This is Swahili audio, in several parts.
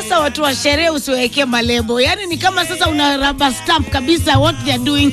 sasa watu wa sherehe usiwekee malebo, yaani ni kama sasa una rubber stamp kabisa what they are doing.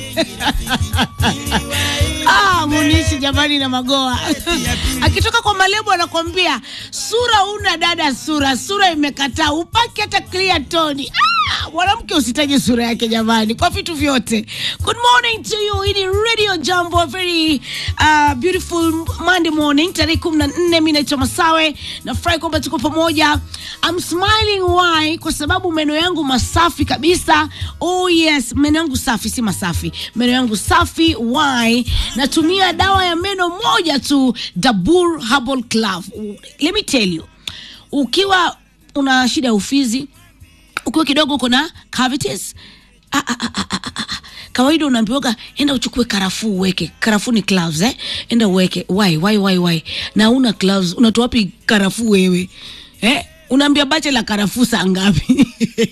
Ah, Munishi jamani na Magoa akitoka kwa malebo anakwambia sura una dada, sura sura imekataa, upaki hata clear tone. Ah, mwanamke usitaje sura yake jamani, kwa vitu vyote. Good morning to you, hii ni Radio Jambo, a very uh, beautiful Monday morning, tarehe kumi na nne. Mi naitwa Masawe, nafurahi kwamba tuko pamoja. I'm smiling why? Kwa sababu meno yangu masafi kabisa. Oh yes, meno yangu safi, si masafi, meno yangu safi. Why? Natumia dawa ya meno moja tu, Dabur Herbal Club. Let me tell you, ukiwa una shida ya ufizi ukiwa kidogo kuna cavities ah, ah, ah, ah, ah, ah. kawaida unaambiwaga enda uchukue karafuu uweke karafuu ni gloves eh? enda uweke why why why why na una gloves unatoa wapi karafuu wewe eh? unaambia bache la karafuu saa ngapi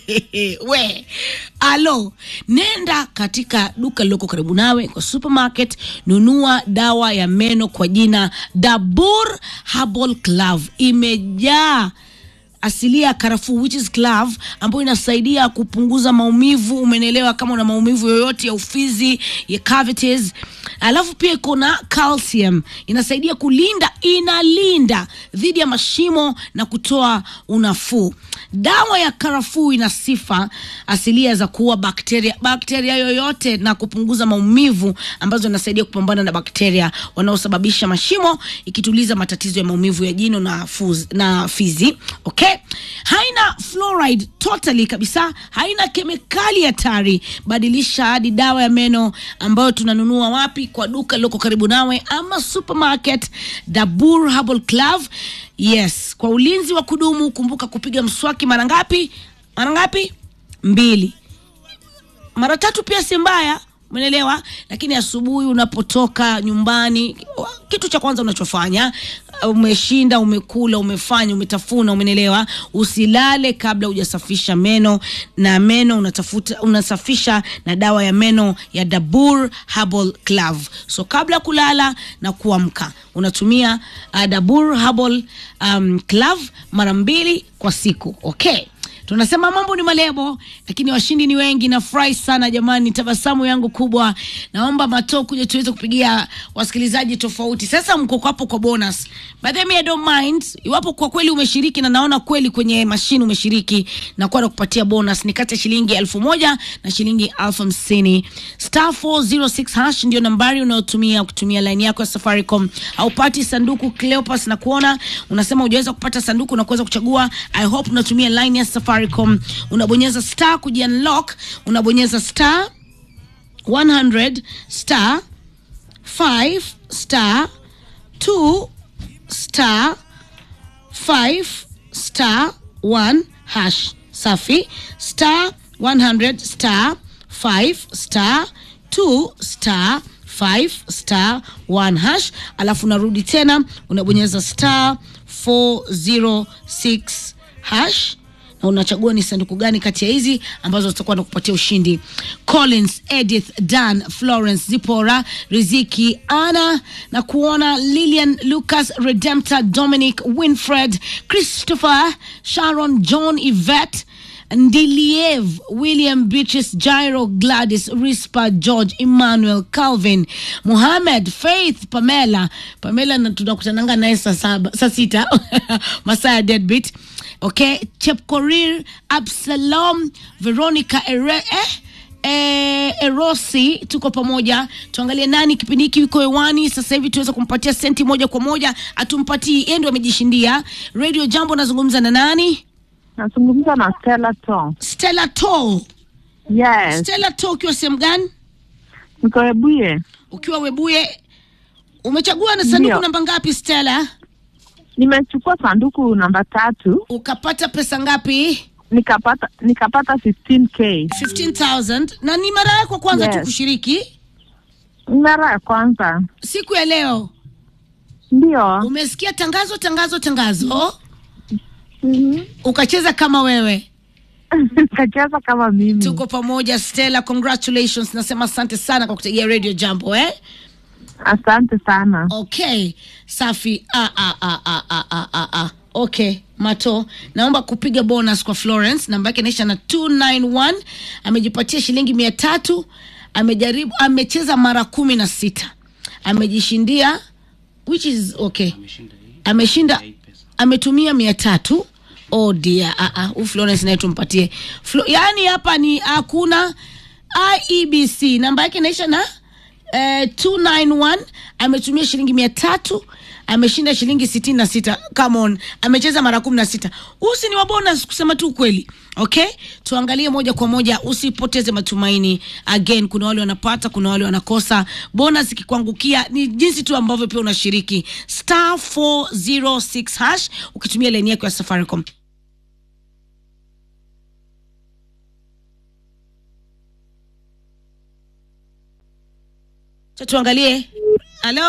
we alo nenda katika duka liloko karibu nawe kwa supermarket nunua dawa ya meno kwa jina dabur herbal club imejaa asilia ya karafuu which is clove ambayo inasaidia kupunguza maumivu umenelewa kama una maumivu yoyote ya ufizi ya cavities alafu pia iko na calcium inasaidia kulinda inalinda dhidi ya mashimo na kutoa unafuu dawa ya karafuu ina sifa asilia za kuua bakteria bakteria yoyote na kupunguza maumivu ambazo inasaidia kupambana na bakteria wanaosababisha mashimo ikituliza matatizo ya maumivu ya jino na, fuz, na fizi okay haina fluoride totally kabisa haina kemikali hatari badilisha hadi dawa ya meno ambayo tunanunua wapi kwa duka liloko karibu nawe ama supermarket dabur herbal club yes kwa ulinzi wa kudumu kumbuka kupiga mswaki mara ngapi mara ngapi mbili mara tatu pia si mbaya umeelewa lakini asubuhi unapotoka nyumbani kitu cha kwanza unachofanya umeshinda umekula umefanya umetafuna umenelewa usilale kabla hujasafisha meno na meno unatafuta unasafisha na dawa ya meno ya dabur herbal club so kabla kulala na kuamka unatumia uh, dabur herbal um, club mara mbili kwa siku okay tunasema mambo ni malebo lakini washindi ni wengi nafurahi sana jamani tabasamu yangu kubwa naomba matoo kuja tuweze kupigia wasikilizaji tofauti sasa mko hapo kwa bonus but then me I don't mind iwapo kwa kweli umeshiriki na naona kweli kwenye mashine umeshiriki na kuwa nakupatia bonus ni kati ya shilingi elfu moja na shilingi elfu hamsini star 406 hash ndio nambari unayotumia kutumia line yako ya safaricom haupati sanduku cleopas na kuona unasema hujaweza kupata sanduku na kuweza kuchagua i hope unatumia line ya safaricom unabonyeza star kujiunlock unabonyeza star 100 star 5 star 2 star 5 star 1 hash safi star 100 star 5 star 2 star 5 star 1 hash alafu unarudi tena unabonyeza star 406 hash na unachagua ni sanduku gani kati ya hizi ambazo zitakuwa na kupatia ushindi collins edith dan florence zipora riziki ana na kuona lilian lucas redempta dominic winfred christopher sharon john yvette ndiliev william beatrice jairo gladys rispa george emmanuel calvin muhamed faith pamela pamela na tunakutananga naye saa saba saa sita masaa ya deadbeat okay chepkorir absalom veronica ere, eh? Eh, erosi tuko pamoja tuangalie nani kipindi hiki yuko hewani sasa hivi tuweza kumpatia senti moja kwa moja atumpatii yeye ndio amejishindia radio jambo nazungumza na nani Nazungumza na Stella Tong. stella to Yes, stella to ukiwa sehemu gani niko Ebuye. ukiwa webuye umechagua na sanduku Ndio. namba ngapi stella Nimechukua sanduku namba tatu ukapata pesa ngapi nikapata nikapata 15k. 15000 na ni mara yako kwanza tu Yes. kushiriki Mara ya kwanza siku ya leo ndio. umesikia tangazo tangazo tangazo Mhm. ukacheza kama wewe Nikacheza kama mimi. tuko pamoja stella congratulations nasema asante sana kwa kutegea radio jambo eh Asante sana. okay safi ah, ah, ah, ah, ah, ah, ah, ah. okay mato naomba kupiga bonus kwa florence namba yake inaisha na 291 amejipatia shilingi mia tatu amejaribu amecheza mara kumi na sita amejishindia which is okay ameshinda ametumia mia tatu oh dear ah, ah, huyu florence naye tumpatie Flo, yaani hapa ni hakuna iebc namba yake inaisha na eh, 291 ametumia shilingi mia tatu ameshinda shilingi sitini na sita come on amecheza mara kumi na sita usi ni wabonus kusema tu ukweli okay tuangalie moja kwa moja usipoteze matumaini again kuna wale wanapata kuna wale wanakosa bonus ikikuangukia ni jinsi tu ambavyo pia unashiriki star 406 hash ukitumia laini yako ya safaricom Cha tuangalie halo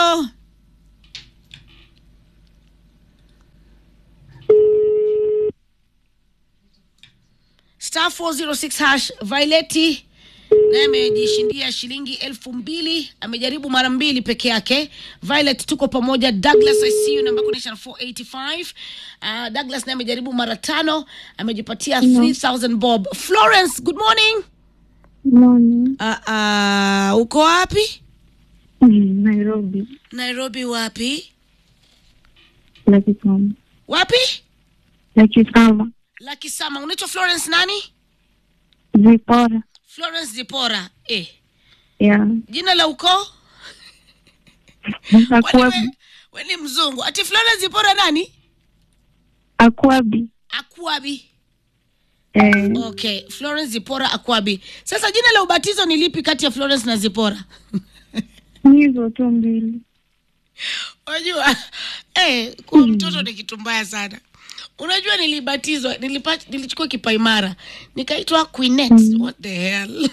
star 406 hash vaileti naye amejishindia shilingi elfu mbili amejaribu mara mbili peke yake violet tuko pamoja douglas icu namba kuonyesha na 485 uh, douglas naye amejaribu mara tano amejipatia 3000 bob florence good morning Morning. uh, uh, uko wapi Mm, Nairobi. nairobi wapi Lakisama. wapi Lakisama. lakisama unaitwa florence nani Zipora. florence zipora eh. Yeah. jina la ukoo Kwani Akwabi. we, we ni mzungu ati florence zipora nani Akwabi. akwabi Eh, okay florence zipora akwabi sasa jina la ubatizo ni lipi kati ya florence na zipora ni hizo tu mbili. unajua eh, kuwa mtoto ni kitu mbaya sana unajua nilibatizwa nilipa- nilichukua kipaimara nikaitwa queenet what the hell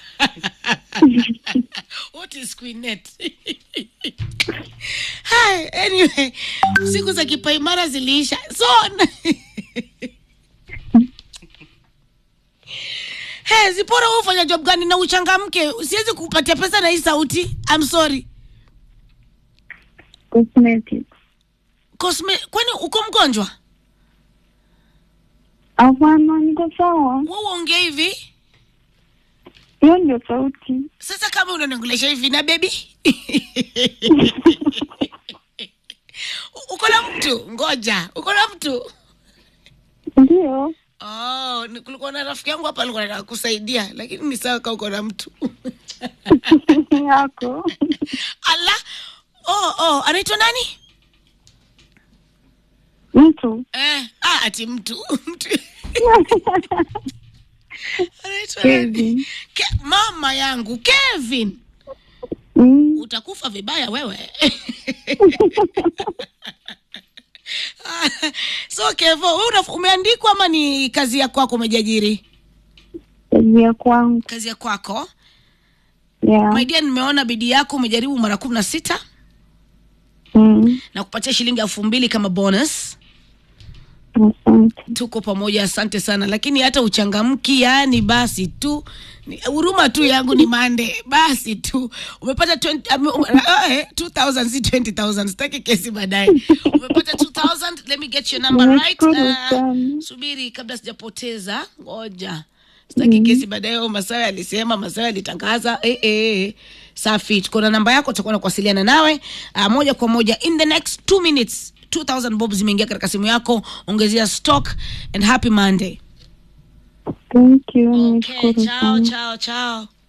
what is queenet Hi, anyway siku za kipaimara ziliisha so Hey, zipora wewe ufanya job gani na uchangamke siwezi kupatia pesa na hii sauti I'm sorry Cosmetics. Cosme, kwani uko mgonjwa Hapana, niko sawa. wewe uongea hivi Hiyo ndio sauti. sasa kama unanongelesha hivi na bebi uko na mtu ngoja uko na mtu Ndio. oh, ni- kulikuwa na rafiki yangu hapa alikuwa anataka kusaidia lakini ni sawa kaa uko na mtu Yako. ala oh, oh, anaitwa nani Mtu. eh, ah, ati mtu mtu anaitwa nani Kevin. Ke, mama yangu kevin Mm. utakufa vibaya wewe so kevo wewe una- umeandikwa ama ni kazi ya kwako umejiajiri Kazi ya kwangu. kazi ya kwako Yeah. my dear nimeona bidii yako umejaribu mara kumi na sita Mm. na kupatia shilingi elfu mbili kama bonus Asante. tuko pamoja asante sana lakini hata uchangamki yani basi tu ni- huruma tu yangu ni mande basi tu umepata 20, ame- um, eh, 2000 si 20000 sitaki kesi baadaye umepata 2000 let me get your number right Nashukuru uh, sana. subiri kabla sijapoteza ngoja sitaki kesi baadaye oh, masawe alisema masawe alitangaza eh, eh. safi tuko na namba yako tutakuwa na kuwasiliana nawe uh, moja kwa moja in the next two minutes 2000 bob zimeingia katika simu yako ongezea stock and happy monday Thank you. okay Nashukuru chao sana. chao chao